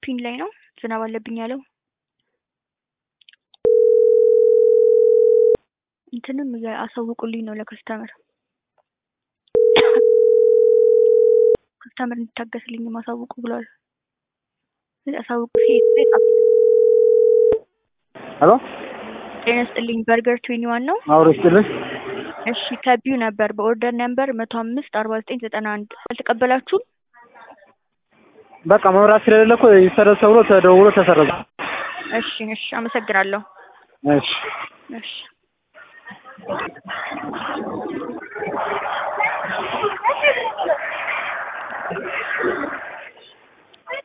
ፒን ላይ ነው ዝናብ አለብኝ ያለው። እንትንም እያ- አሳውቁልኝ ነው ለከስተመር ከስተመር እንዲታገስልኝ ማሳውቁ ብለዋል። አሳውቁ ሴት ላይ ጻፉ። ሄሎ ጤና ይስጥልኝ በርገር ትዌኒ ዋን ነው። አውሮ ይስጥልኝ። እሺ ከቢው ነበር በኦርደር ነምበር መቶ አምስት አርባ ዘጠኝ ዘጠና አንድ አልተቀበላችሁም? በቃ መብራት ስለሌለ እኮ ይሰረዝ ተብሎ ተደውሎ ተሰረዘ። እሺ እሺ አመሰግናለሁ። እሺ እሺ